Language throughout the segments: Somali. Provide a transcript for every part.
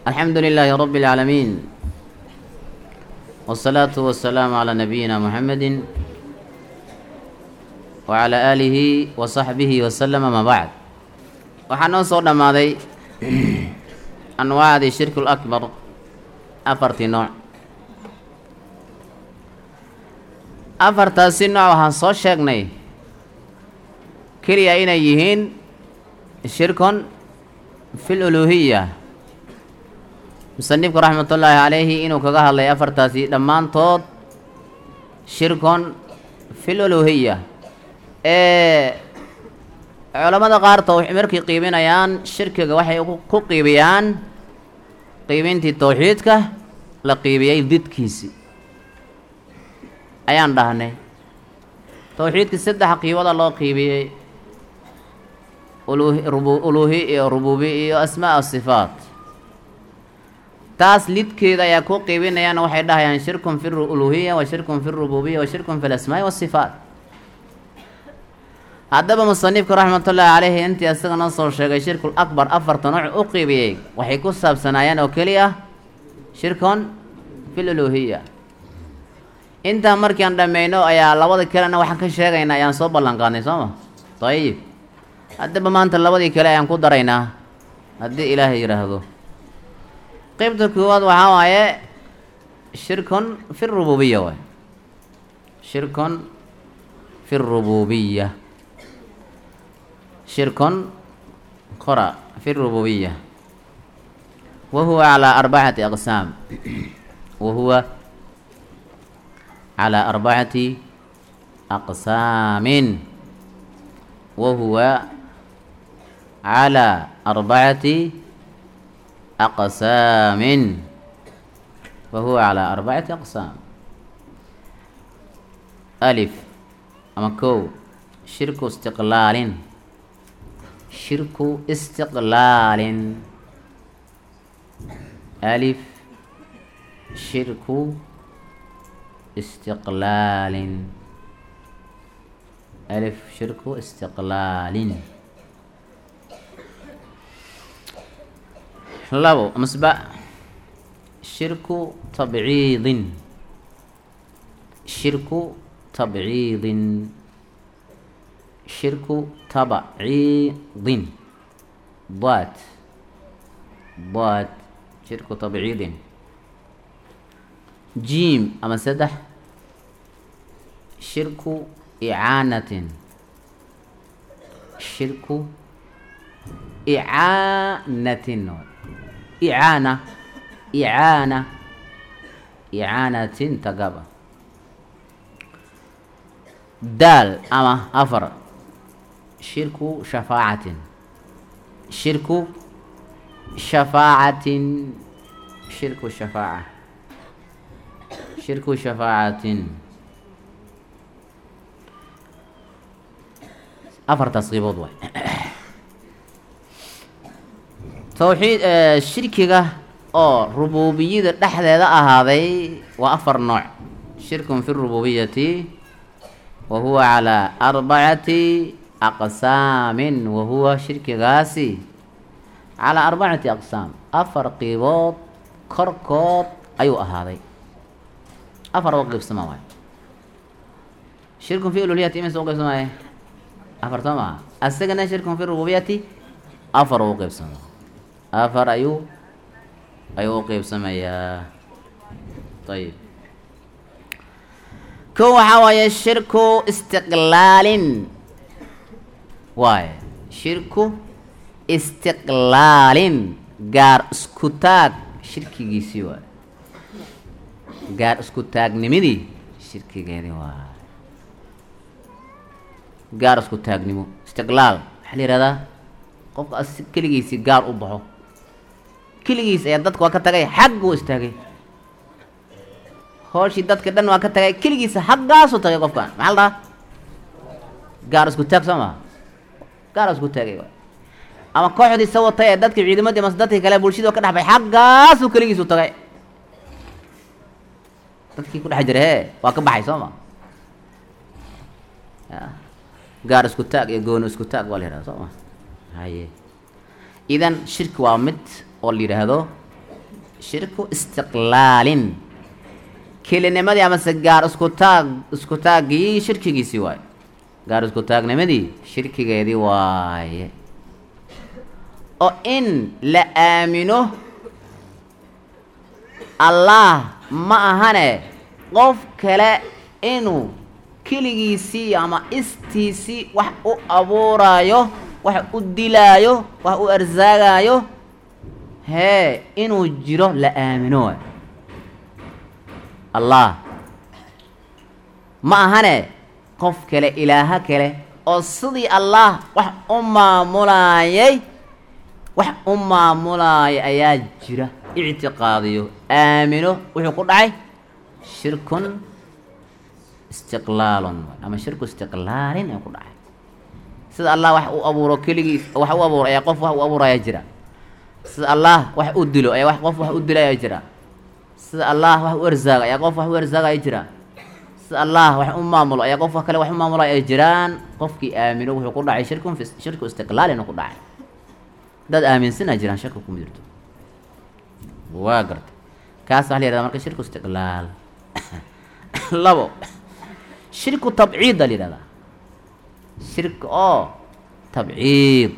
الحمد لله رب العالمين والصلاة والسلام على نبينا محمد وعلى آله وصحبه وسلم ما بعد waxaa noo soo dhammaaday anwaacdii shirku lakbar afartii nooc afartaasi nooc waxaan soo sheegnay keliya inay yihiin shirkun fi luluhiya musanifku raxmatullaahi calayhi inuu kaga hadlay afartaasi dhammaantood shirkun fi luluhiya ee culamada qaar tawx markay qiibinayaan shirkiga waxay ku qiibiyaan qiibintii tawxiidka la qiibiyey didkiisi ayaan dhahnay tawxiidkii saddex qiibada loo qiibiyey uluhi iyo rububi iyo asmaa sifaat taas lidkeeda ayaa ku qiibinayaan waxay dhahayaan shirkun fi uluhiya wa shirkun fi rububiya wa shirkun fi lasmaai wasifaat haddaba musanifku raxmatullaahi caleyhi intii isaga noo soo sheegay shirkul akbar afarta nooc u qiibiyey waxay ku saabsanaayeen oo keli ah shirkun fil uluhiya intaa markiiaan dhammayno ayaa labada kalena waxaan ka sheegaynaa ayaan soo ballan qaadnay soo ma dayib haddaba maanta labadii kale ayaan ku daraynaa haddii ilaahay yidhaahdo qeybta koowaad waxaa waaye shirkun fi rububiya waay shirkun fi rububiya shirkun qora fi rububiya wa huwa calaa arbacati aqsaam wa huwa calaa arbacati aqsaamin wa huwa calaa arbacati aqsaamin wa huwa calaa arbacati aqsaam alif ama kow shirku istiqlaalin shirku istiqlaalin alif shirku istiqlaalin alif shirku istiqlaalin labo masba shirku tabciidin shirku tabciidin shirku tabciidin dad dad shirku tabciidin jiim ama saddex shirku icaanatin shirku icaanatin icaana icaana icaanatin tagaba daal ama afar shirku shafaacatin shirku shafaacatin shirku shafaaca shirku shafaacatin afartaas qiibood waay tawxiid shirkiga oo rububiyada dhexdeeda ahaaday waa afar nooc shirkun fi rububiyati wa huwa calaa arbacati aqsaamin wa huwa shirkigaasi calaa arbacati aqsaam afar qiibood korkood ayuu ahaaday afar oo qeybsama waay shirkun fi ululiyati imise u qeybsamaaye afar soo maha asagana shirkun fi rububiyati afar u qeybsama afar ayuu ayuu u qeybsamayaa ayib ko waxaa waaye shirku istiqlaalin waaye shirku istiqlaalin gaar isku taag shirkigiisii waay gaar isku taagnimadii shirkigeedii waay gaar isku taagnimo istiqlaal waxaa la yihahdaa qofka as keligiisii gaar u baxo keligiis ayaa dadka waa ka tagay xagg u istaagay hooshii dadka dhan waa ka tagay keligiisa xaggaasu tagay qofkan maxaa la dhahaa gaar isku taag soo maha gaar isku taagay waay ama kooxdii sa watay ee dadkii ciidamadii mase dadkii kale bulshadii oo ka dhex bay xaggaasuu keligiisu tagay dadkii ku dhex jira hee waa ka baxay soo ma ya gaar isku taag iyo gooni isku taag waa la yihahda soo ma haye idan shirki waa mid oo la yidhaahdo shirku istiqlaalin kelinimadii amase gaar isku taag isku taaggii shirkigiisii waaye gaar isku taagnimadii shirkigeedii waaye oo in la aamino allah ma ahane qof kale inuu keligiisii ama istiisii wax u abuuraayo wax u dilaayo wax u arsaagaayo hee inuu jiro la aamino waay allah ma ahane qof kale ilaaho kale oo sidii allah wax u maamulaayay wax u maamulaaya ayaa jira ictiqaadiyo aamino wuxuu ku dhacay shirkun istiqlaalun ama shirku istiqlaalin ee ku dhacay sida allah wax u abuuro keligiis wax u abuuro ayaa qof wax u abuuraya jira sida allah wax u dilo ayaa wax qof wax u dilaya jira sida allah wax u arsaaga ayaa qof wax u arsaagaya jira sida allah wax u maamulo ayaa qof kale wax u maamulaya ay jiraan qofkii aamino wuxuu ku dhacay shirkun fi shirku istiqlaalin ku dhacay dad aaminsanaa jiraan shaka kuma jirto waa garta kaas waxa la yihahda marka shirku istiqlaal labo shirku tabciid a la yihahdaa shirki oo tabciid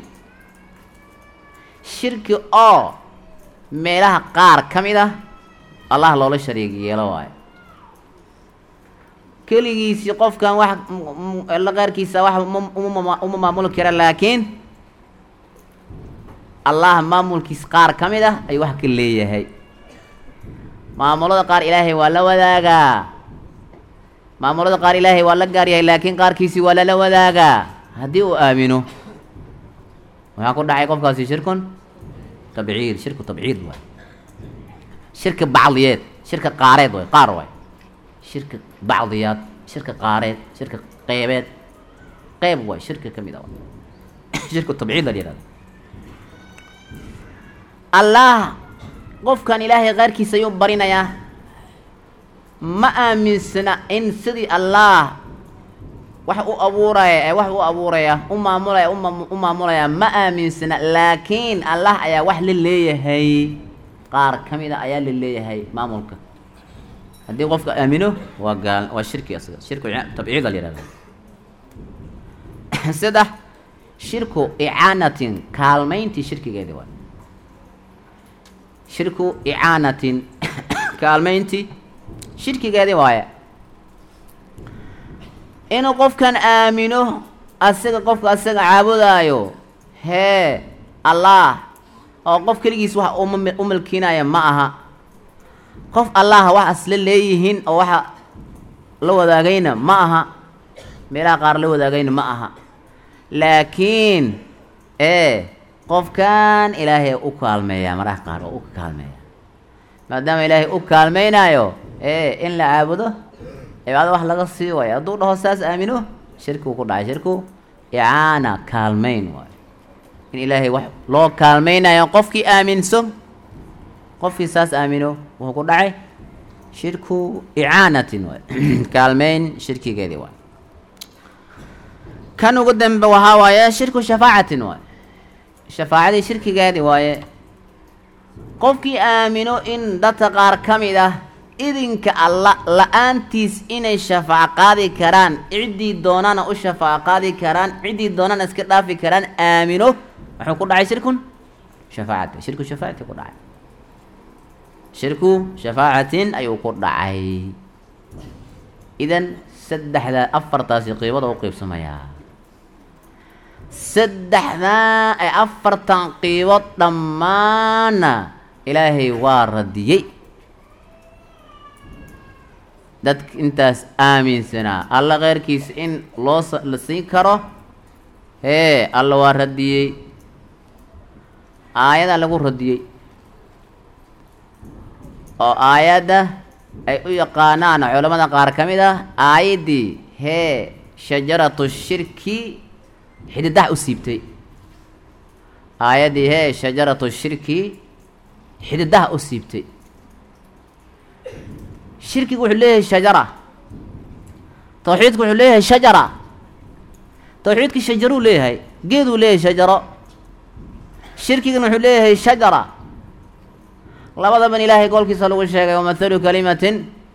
shirki oo meelaha qaar ka mid ah allah loola shariig yeelo waayo keligiisii qofkan wax la qaarkiisa wax uma maamuli kara laakiin allah maamulkiis qaar ka mid ah ayuu wax ka leeyahay maamulada qaar ilaahay waa la wadaagaa maamulada qaar ilaahay waa la gaar yahay laakiin qaarkiisii waa lala wadaagaa haddii uu aamino waxaa ku dhacay qofkaasi shirkun tabciid shirku tabciid waay shirka bacdiyeed shirka qaareed waay qaar waay shirka bacdiyaad shirka qaareed shirka qeybeed qeyb waay shirka ka mid a shirku tabciid la yihahda allah qofkan ilaahay qaarkiisa ayuu barinayaa ma aaminsana in sidii allah wax u abuuraya ee wax u abuuraya u maamulaya u maamulaya ma aaminsana laakiin allah ayaa wax la leeyahay qaar ka mid a ayaa la leeyahay maamulka haddii qofka aamino waa gaal waa shirki asaga shirku tabciid la yihahda saddex shirku icaanatin kaalmayntii shirkigeedi waay shirku icaanatin kaalmayntii shirkigeedii waaye inuu qofkan aamino asaga qofka asaga caabudaayo hee allah oo qof keligiis wax uma u milkiinaya ma aha qof allah wax asla leeyihiin oo waxa la wadaagayna ma aha meelaha qaar la wadaagayna ma aha laakiin ee qofkan ilaahay u kaalmeeyaa maraha qaar oo u kaalmeeya maadaama ilaahay u kaalmeynaayo ee in la caabudo cibaado wax laga sii waayo hadduu dhaho saas aamino shirkigu ku dhacay shirku icaana kaalmeyn waayo in ilaahay wax loo kaalmeynayo qofkii aaminso qofkii saas aamino wuxuu ku dhacay shirku icaanatin waay kaalmeyn shirkigeedii waay kan ugu dambe waxaa waaye shirku shafaacatin waay shafaacadii shirkigeedii waaye qofkii aamino in dadka qaar ka mid ah idinka alla la-aantiis inay shafaaco qaadi karaan ciddii doonana u shafaaco qaadi karaan ciddii doonana iska dhaafi karaan aamino wuxuu ku dhacay shirkun shafaacati shirku shafaacati ku dhacay shirku shafaacatin ayuu ku dhacay idan saddexda afartaasi qiibada u qiibsamayaa saddexdaa ay afartan qiibood dhammaanna ilaahay waa radiyey dadka intaas aaminsanaa alla keyrkiisa in loo la siin karo hee alla waa radiyey aayadaa lagu radiyey oo aayadda ay u yaqaanaan culamada qaar ka mid ah aayaddii hee shajaratu shirki xididaha u siibtay aayaddii hee shajaratu shirki xididaha u siibtay shirkigu wuxuu leeyahay shajara tawxiidku wuxuu leeyahay shajara tawxiidki shajaruu leeyahay geeduu leeyahay shajaro shirkigana wuxuu leeyahay shajara labadaban ilaahay qowlkiisa lagu sheegay wamathalu kalimatin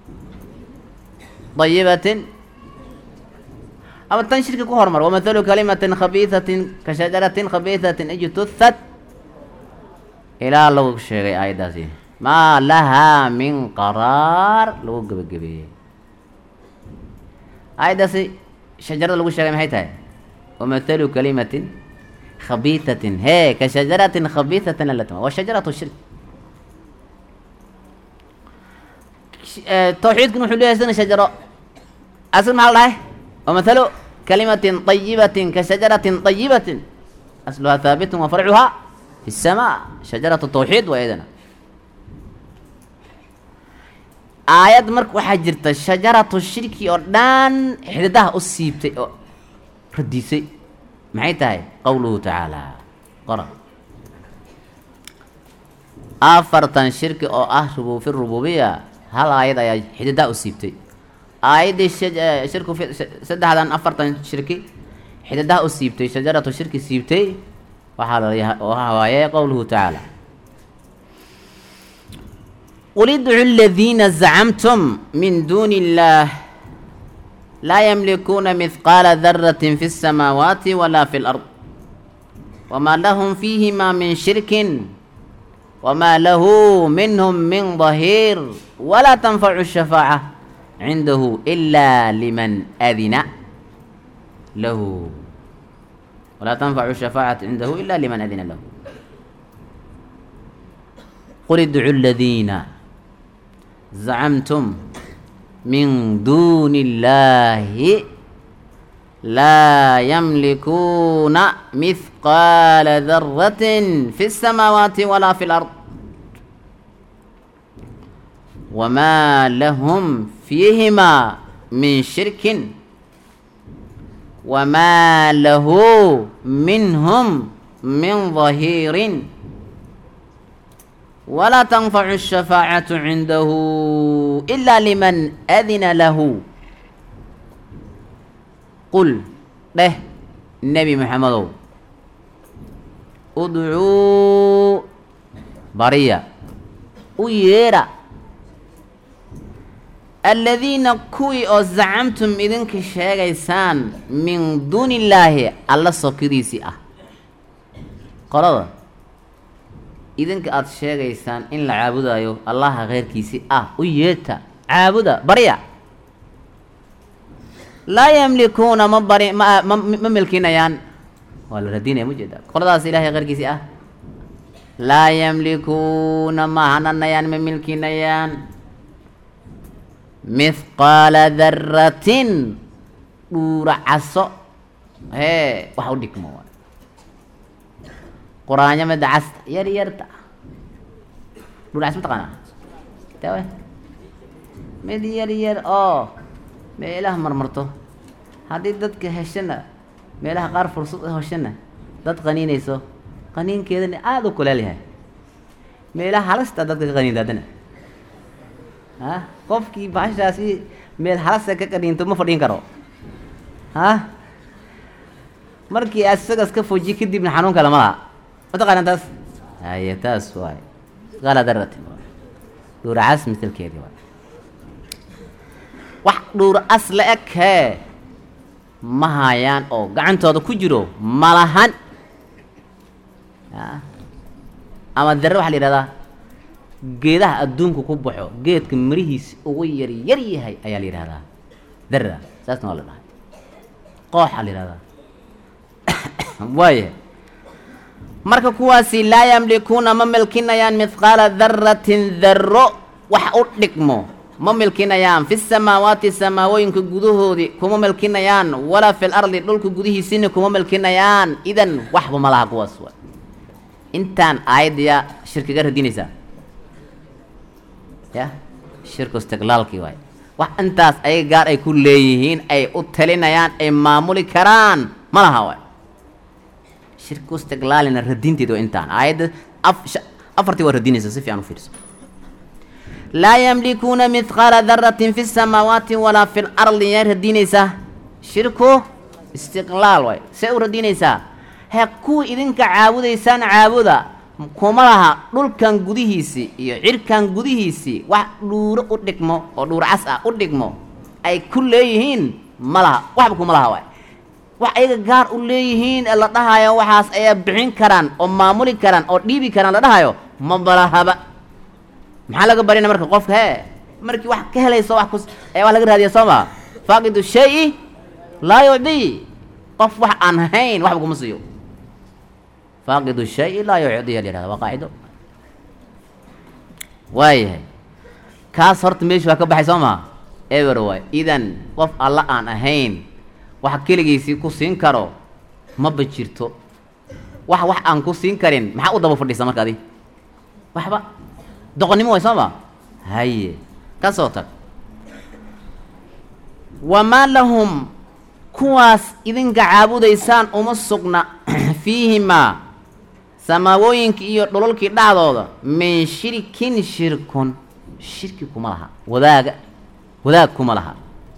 dayibatin ama tan shirki ku hormar wamathalu kalimatin khabiisatin ka shajaratin khabiisatin ijtuhat ilaa lagu sheegay aayaddaasi maa lahaa min qaraar lagu gebagabeeyey aayaddaasi shajarada lagu sheegay maxay tahay wamathalu kalimatin khabiisatin hee ka shajaratin khabiisatin alatma waa shajaratu shirk tawxiidkuna wuxuu leeyahay sina shajaro asl maxaa la dhahay wamathalu kalimatin طayibatin ka shajaratin طayibatin asluhaa haabitun wa farcuhaa fi الsamaa shajaratu tawxiid waa iyadana aayad marka waxaa jirta shajaratu shirki oo dhan xididaha u siibtay oo radisay maxay tahay qowluhu tacaala qora afartan shirki oo ah rubu fi rububiya hal aayad ayaa xididaha u siibtay aayaddii shirku saddexdan afartan shirki xididaha u siibtay shajaratu shirki siibtay waxaa la waxa waaye qowluhu tacaala qul idcu aladiina zacamtum min duuni illaah laa yamlikuuna mihqaala daratin fi الsamaawaati walaa fi اlard wamaa lahum fiihima min shirkin wamaa lahu minhum min dahiir walaa tanfacu الshafaaca cindahu ila liman adina lahu walaa tanfacu الshafaacatu cindahu ila liman adina lahu qul idcu aladiina zacamtum min duuni illaahi laa yamlikuuna mihqaala daratin fi الsamaawaati walaa fi اlard wamaa lahum fiihimaa min shirkin wamaa lahu minhum min dahiirin walaa tanfacu الshafaacatu cindahu ila liman adina lahu qul dheh nebi moxamedow udcuu bariya u yeedha aladiina kuwii oo zacamtum idinka sheegaysaan min duuni illaahi alla sokidiisii ah qolada idinka aada sheegaysaan in la caabudayo allaha keyrkiisii ah u yeeta caabuda barya laa yamlikuuna ma bari ma ma ma milkinayaan waa la radinaya mujeeda qoladaas ilahay keyrkiisii ah laa yamlikuuna ma hananayaan ma milkinayaan mithqaala daratin dhuura caso hee wax u dhigmo waay quraanyo mida casta yar yarta dhuura cas mataqaana tawe mid yar yar oo meelaha marmarto haddii dadka heshana meelaha qaar fursad heshana dad qaniinayso qaniinkeedana aada u kuleel yahay meelaha halasta dadka ka qaniinta haddana ha qofkii baashaasi meel halasa ka qaniinto ma fadhiin karo ha markii aad isagas ka foji kadibna xanuun kale ma laha mataqaanaa taas haye taas waay qaala daratin dhuura cas misalkeedii waay wax dhuura as la eg hee ma hayaan oo gacantooda ku jiro malahan a ama dare waxaa la yidhahdaa geedaha adduunka ku baxo geedka mirihiisa ugu yar yar yahay ayaa la yidhahdaa dara saasna waa la dhahay qooxa la yidhahdaa waaya marka kuwaasi laa yamlikuuna ma milkinayaan mithqaala daratin darro wax u dhigmo ma milkinayaan fi samaawaati samaawooyinka gudahoodii kuma milkinayaan walaa fi lardi dhulka gudihiisina kuma milkinayaan idan waxba ma laha kuwaas wa intaan aayadaya shirkiga radinaysaa ya shirku istiqlaalkii waay wax intaas ayaga gaar ay ku leeyihiin ay u talinayaan ay maamuli karaan ma laha waay shirku istiqlaalina radinteed waa intaan aayadda af afartii waa radinaysa si fiican u fiirso laa yamlikuuna mithqaala daratin fi samaawaati walaa fi lardi yaa radinaysaa shirku istiqlaal waay see u radinaysaa he kuwa idinka caabudaysaan caabuda kuma laha dhulkan gudihiisii iyo cirkan gudihiisii wax dhuuro u dhigmo oo dhuur cas ah u dhigmo ay ku leeyihiin ma laha waxba kuma laha waay wax ayaga gaar u leeyihiin ee la dhahayo waxaas ayaa bixin karaan oo maamuli karaan oo dhiibi karaan la dhahayo ma balahaba maxaa laga barina marka qofka hee markii wax ka helayso wax kus ayaa wax laga raadiya soo maa faaqidu shay laa yucdii qof wax aan hayn waxba kuma siiyo faaqidu shay laa yucdiya la yihahda waa qaacido waayahay kaas horta meeshu waa ka baxay soo maa ever waay idan qof alla aan ahayn wax keligiisii ku siin karo maba jirto wax wax aan ku siin karin maxaa u daba fadhiisa marka adi waxba doqonnimo way soo ma haye ka soo tag wamaa lahum kuwaas idinka caabudaysaan uma sugna fiihimaa samaawooyinka iyo dhololkii dhacdooda min shirkin shirkun shirki kuma laha wadaaga wadaag kuma laha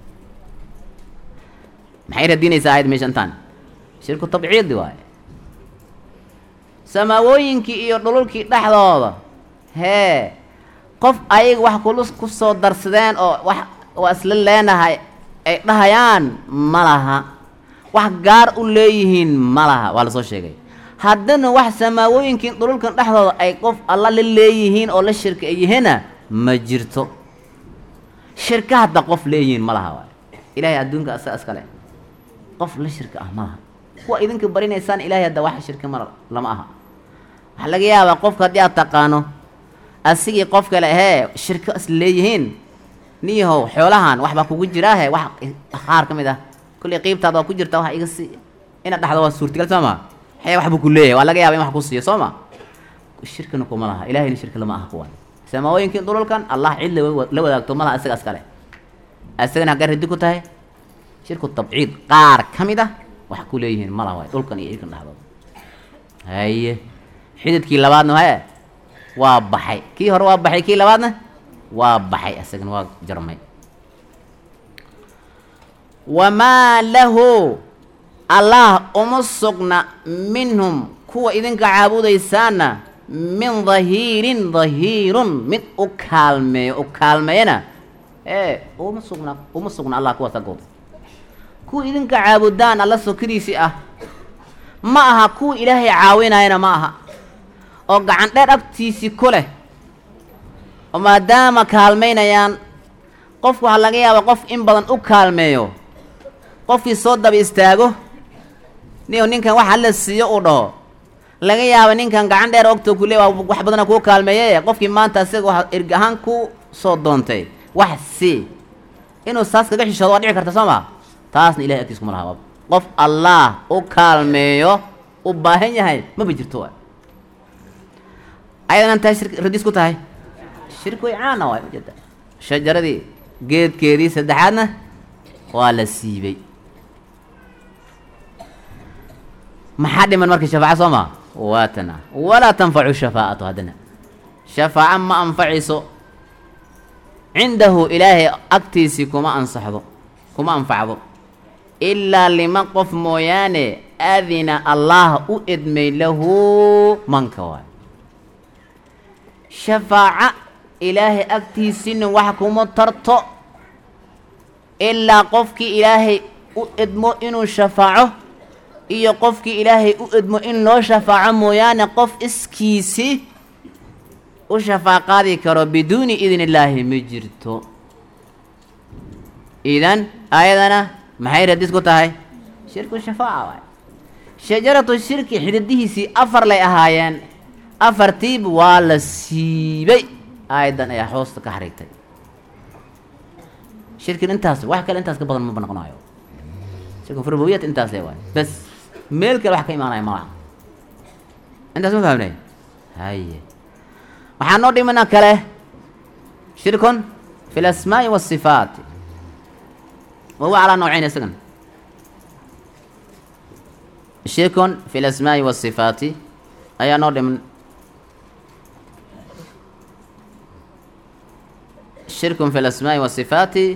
maxay radinaysaa aayad meesha intaan shirku tabciidi waaye samaawooyinkii iyo dhululkii dhexdooda hee qof ayaga wax kulu ku soo darsadeen oo wax waa isla leenahay ay dhahayaan ma laha wax gaar u leeyihiin ma laha waa lasoo sheegay haddana wax samaawooyinkii dhululkan dhexdooda ay qof alla la leeyihiin oo la shirka ay yihiina ma jirto shirka hadda qof leeyihiin ma laha waay ilaahay adduunka asaga iskale qof la shirka ah ma laha kuwa idinka barinaysaan ilaahay hadda wax shirka ma lama aha waxaa laga yaabaa qofka haddii aad taqaano asigii qof kale hee shirko is leeyihiin niyahow xoolahan waxbaa kugu jiraahe wax qaar ka mid ah kullay qiibtaada waa ku jirta wax iga si inaad dhaxdo waa suurtagal soo ma xee waxbuu ku leeyahay waa laga yaaba in wax ku siiyo soo ma shirkina kuma laha ilahayna shirka lama aha kuwan samaawooyinkii dhululkan allah cid la wadaagto ma laha isaga iskale isagana haggay radi ku tahay shirku tabciid qaar ka mid ah wax ku leeyihiin ma laha waay dhulkan iyo cirkan dhexdooda haye xididkii labaadna hee waa baxay kii hore waa baxay kii labaadna waa baxay isagana waa jarmay wamaa lahu allah uma sugna minhum kuwa idinka caabudaysaana min dahiirin dahiirun mid u kaalmeeyo u kaalmeeyana ee uma sugna uma sugna allah kuwaas agooda kuwa idinka caabudaan alla sokadiisii ah ma aha kuwa ilaahay caawinayana ma aha oo gacan dheer agtiisii ku leh oo maadaama kaalmaynayaan qofku waxaa laga yaaba qof in badan u kaalmeeyo qofkii soo daba istaago niyo ninkan waxa la siiyo uu dhaho laga yaaba ninkan gacan dheer ogtoo ku le waa wax badana kuu kaalmeeye qofkii maanta isaga waa erg ahaan ku soo doontay wax si inuu saas kaga xishoodo waa dhici karta soo ma taasna ilahay agtiis kuma laha qof allah u kaalmeeyo u baahan yahay maba jirto waay ayadan tahay shir radis ku tahay shirki way caana waay ujeeda shajaradii geedkeedii saddexaadna waa la siibay maxaa dhiman marka shafaaca soo maa waa tana walaa tanfacu shafaa'atu haddana shafaaca ma anfacayso cindahu ilaahay agtiisii kuma ansaxdo kuma anfacdo ilaa lima qof mooyaane adina allah u edmay lahu manka waay shafaaca ilaahay agtiisina wax kuma tarto ilaa qofkii ilaahay u edmo inuu shafaaco iyo qofkii ilaahay u edmo in loo shafaaco mooyaane qof iskiisi u shafaaqaadi karo biduuni idn illaahi ma jirto idan aayadana maxay radis ku tahay shirku shafaaca waay shajaratu shirki xididihiisii afar lay ahaayeen afartiiba waa la siibay aayaddan ayaa hoosta ka xariigtay shirkin intaas wax kale intaas ka badan maba noqonayo shirku rububiyat intaas le waay bas meel kale wax ka imaanaya malaha intaas ma fahamnay haye waxaa noo dhimana kale shirkun fi lasmaa'i waasifaati wahuwa calaa noocayn isagan shirkun fi lasmaa'i waasifaati ayaa noo dhiman shirkun fi lasmaa'i waasifaati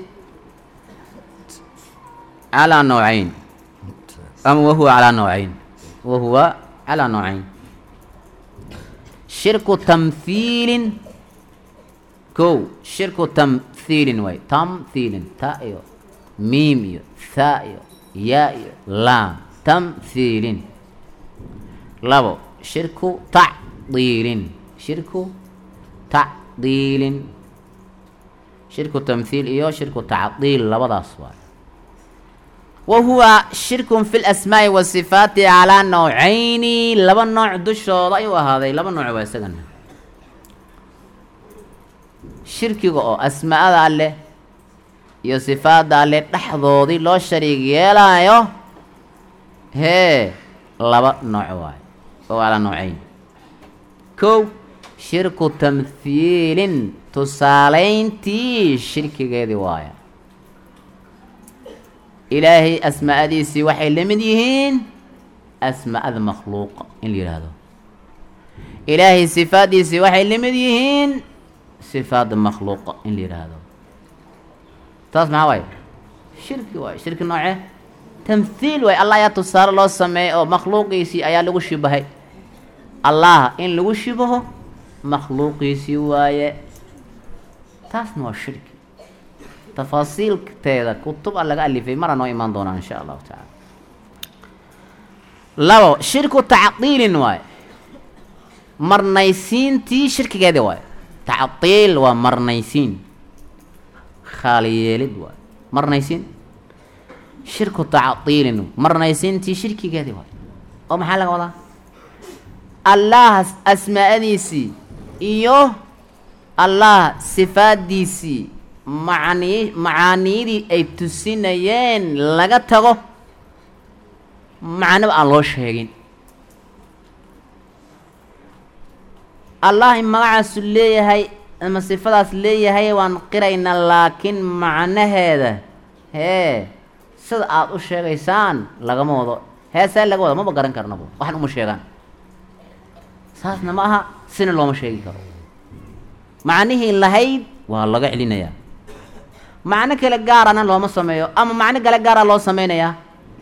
calaa noocayn ama wahuwa calaa noocayn wahuwa calaa noocayn shirku tamhiilin kow shirku tamhiilin waay tamhiilin ta iyo miim iyo tha iyo yaa iyo laam tamhiilin labo shirku tacdiilin shirku tacdiilin shirku tamhiil iyo shirku tacdiil labadaas waay wa huwa shirkun fi lasmaa'i wasifaati calaa nawcayni laba nooc dushooda ayuu ahaaday laba nooc waa isagana shirkiga oo asmaa'ada alleh iyo sifaadda alleh dhexdoodii loo shariig yeelaayo hee laba nooc waayo oo calaa nawcayn kow shirku tamhiilin tusaalayntii shirkigeedii waaya ilaahay asmaa'adiisii waxay la mid yihiin asmaa'ada makhluuqa in la yidhaahdo ilaahay sifaaddiisii waxay la mid yihiin sifaadda makhluuqa in la yidhaahdo taas maxaa waaye shirki waaye shirki nooce tamhiil waaye allah ayaa tusaale loo sameeyey oo makhluuqiisii ayaa lagu shibahay allah in lagu shibaho makhluuqiisii waaye taasna waa shirki tafaasiilteeda kutub a laga alifay mara noo imaan doonaa insha allahu tacaala labo shirku tacdiilin waaye marnaysiintii shirkigeedii waaye tacdiil waa marnaysiin khaaliyeelid waaye marnaysiin shirku tacdiilin marnaysiintii shirkigeedii waaye oo maxaa laga wadaa allah asmaa'adiisii iyo allah sifaaddiisii macani macaaniyadii ay tusinayeen laga tago macnaba aan loo sheegin allah in magacaasu leeyahay ama sifadaas leeyahay waan qiraynaa laakiin macnaheeda hee sida aada u sheegaysaan lagama wado heesee laga wado maba garan karnabo waxan uma sheegaan saasna ma aha sina looma sheegi karo macnihii lahayd waa laga celinayaa macno kale gaarana looma sameeyo ama macno kale gaara loo sameynayaa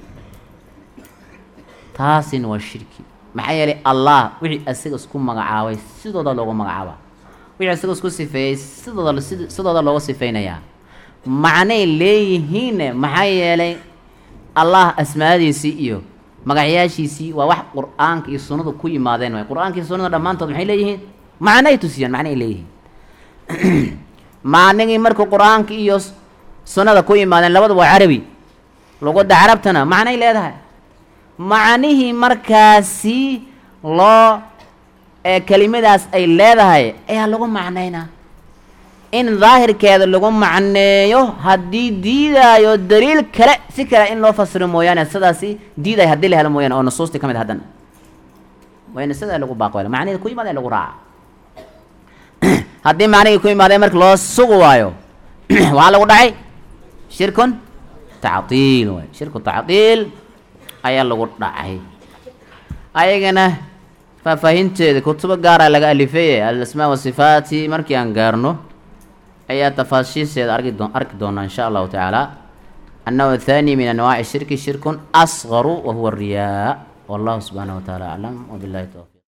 taasina waa shirki maxaa yeelay allah wixii isaga isku magacaabay sidooda loogu magacaaba wixii isaga isku sifeeyey sidooda sid sidooda looga sifeynayaa macnay leeyihiinne maxaa yeelay allah asmaadiisii iyo magacyaashiisii waa wax qur-aanka iyo sunnadu ku yimaadeen waay qur-aanka iyo sunnada dhammaantood maxay leeyihiin macnay tusiyaan macnay leeyihiin macnigii markuu qur-aanka iyo sunnada ku yimaadeen labadaba waa carabi lugadda carabtana macnay leedahay macnihii markaasi loo ee kelimadaas ay leedahay ayaa lagu macnaynaa in daahirkeeda lagu macneeyo haddii diidaayo daliil kale si kale in loo fasiro mooyaane sidaasi diidayo haddii la helo mooyaane oo nusuustii ka mid haddana wayna sidaa lagu baaqwel macnihii ku yimaadeen lagu raaca haddii macnihii ku yimaadeen marka loo sugi waayo waxaa lagu dhacay shirkun tacdiil waay shirku tacdiil ayaa lagu dhacay ayagana faahfaahinteeda kutubo gaara laga alifeye alasmaa wasifaati markii aan gaarno ayaa tafaashiisheeda argi doo arki doonaa insha allahu tacaala annahu athani min anwaaci shirki shirkun asgaru wa huwa riyaa wallahu subxaanahu wa taala aclam wabillahi towfiq